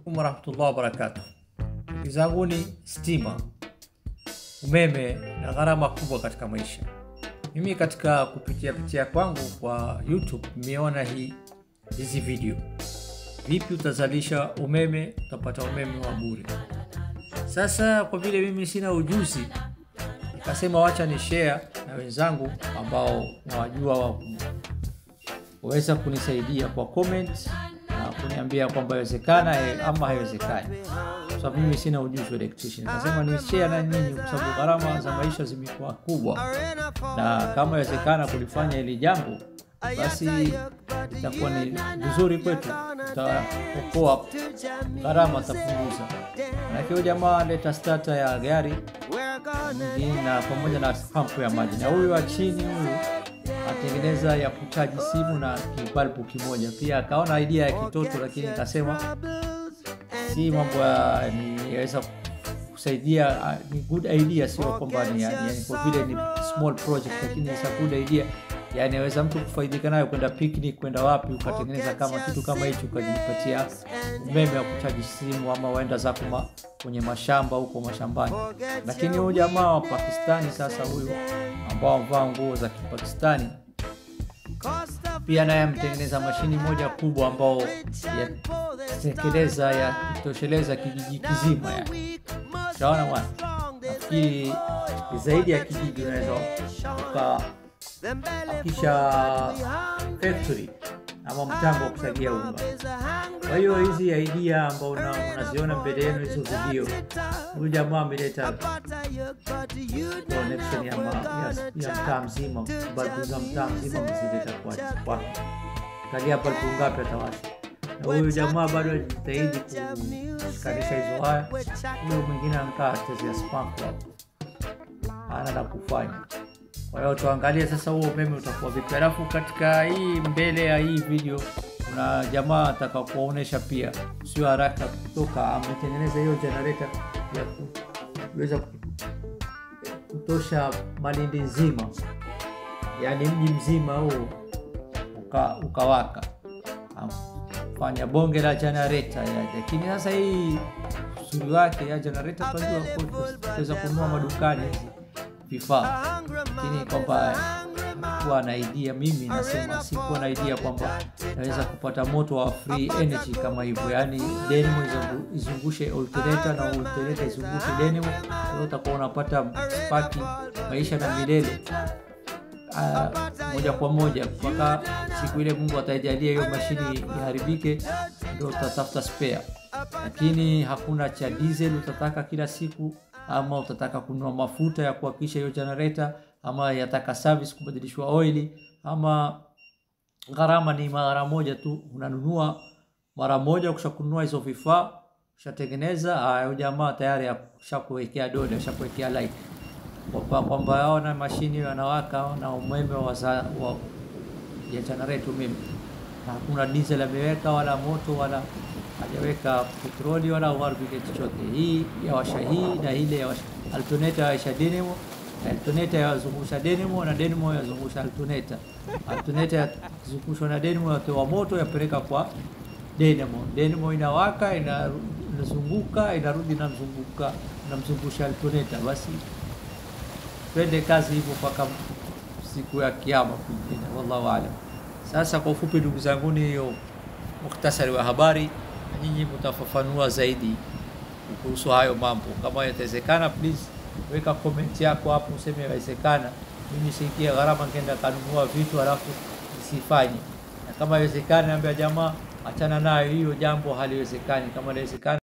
alaikum warahmatullahi wabarakatuh. Ndugu zangu, ni stima, umeme na gharama kubwa katika maisha. Mimi katika kupitia pitia kwangu kwa YouTube nimeona hii hizi video, vipi utazalisha umeme, utapata umeme wa bure. Sasa kwa vile mimi sina ujuzi, nikasema wacha ni share na wenzangu ambao nawajua wa waweza kunisaidia kwa comment na kuniambia kwamba inawezekana ama haiwezekani, kwa sababu mimi sina ujuzi wa electrician. Nikasema ni share na nyinyi, kwa sababu gharama za maisha zimekuwa kubwa, na kama inawezekana kulifanya hili jambo, basi itakuwa ni vizuri kwetu, tutaokoa gharama, tapunguza. Manake huyu jamaa aleta starter ya gari nyingine na pamoja na pampu ya maji, na huyu wa chini huyu atengeneza ya kuchaji simu na kibalbu kimoja. Pia akaona idea ya kitoto, lakini nikasema si mambo ya niweza kusaidia, ni good idea, sio kwamba ni yani, kwa vile ni small project, lakini it's a good idea yani aweza mtu kufaidika nayo, kwenda picnic, kwenda wapi, ukatengeneza kama kitu kama hicho, ukajipatia umeme wa kuchaji simu, ama waenda zako ma, kwenye mashamba huko mashambani. Lakini huyu jamaa wa Pakistani sasa, huyu ambao amevaa nguo za Kipakistani, pia naye ametengeneza mashini moja kubwa ambao yatekeleza ya kutosheleza kijiji kizima yani. Utaona bwana, nafikiri zaidi ya kijiji unaweza kisha factory ama mtambo wa kusagia unga. Kwa hiyo hizi idea ambao unaziona mbele yenu hizo video, huyu jamaa ameleta connection ya, ya, ya mtaa mzima, balbu za mtaa mzima mzileta kwake. Angalia balbu ngapi atawasha, na huyu jamaa bado ajitahidi kushikanisha hizo waya. Huyo mwingine anakaa chezea spank hapo, ana la kufanya. Kwa hiyo tuangalie sasa huo umeme utakuwa vipi. Alafu katika hii mbele ya hii video kuna jamaa ataka kuwaonesha pia, sio haraka kutoka, ametengeneza hiyo generator ya kuweza kutosha Malindi nzima, yaani mji mzima huu uka, ukawaka fanya bonge la generator ya. Lakini sasa hii usuri wake ya generator tunajua kuweza kununua madukani hizi vifaa lakini kwamba kuwa na idea, mimi nasema sikuwa na idea kwamba naweza kupata moto wa free energy kama hivyo, yani dynamo izungushe alternator na alternator izungushe dynamo, kwa utakuwa unapata spark maisha na milele moja kwa moja mpaka siku ile Mungu ataijalia hiyo mashini iharibike, ndio utatafuta spare, lakini hakuna cha diesel utataka kila siku ama utataka kununua mafuta ya kuhakikisha hiyo generator, ama yataka service kubadilishwa oili, ama gharama ni mara moja tu, unanunua mara moja. Ukisha kununua hizo vifaa ushatengeneza, hayo jamaa tayari ashakuwekea dole, ashakuwekea light kwa kwamba yao na mashini yanawaka na umeme wa, wa ya generator umeme, na hakuna diesel ameweka wala moto wala hajaweka petroli wala uharibike chochote. Hii yawasha hii na ile yawasha alternator, yawasha dynamo, alternator yazungusha dynamo na dynamo yazungusha alternator, alternator yazungushwa na dynamo, yatoa moto yapeleka kwa dynamo, dynamo inawaka, inazunguka, inarudi inamzunguka, inamzungusha alternator. Basi twende kazi hivyo mpaka siku ya kiyama kwingine, wallahu aalam. Sasa kwa ufupi, ndugu zangu, ni hiyo mukhtasari wa habari nyinyi mtafafanua zaidi kuhusu hayo mambo. Kama yatawezekana, please weka comment yako hapo, useme yawezekana. Mimi siingia gharama ngeenda kanunua vitu halafu nisifanye, na kama yawezekana, naambia jamaa, achana nayo hiyo jambo, haliwezekani. Kama inawezekana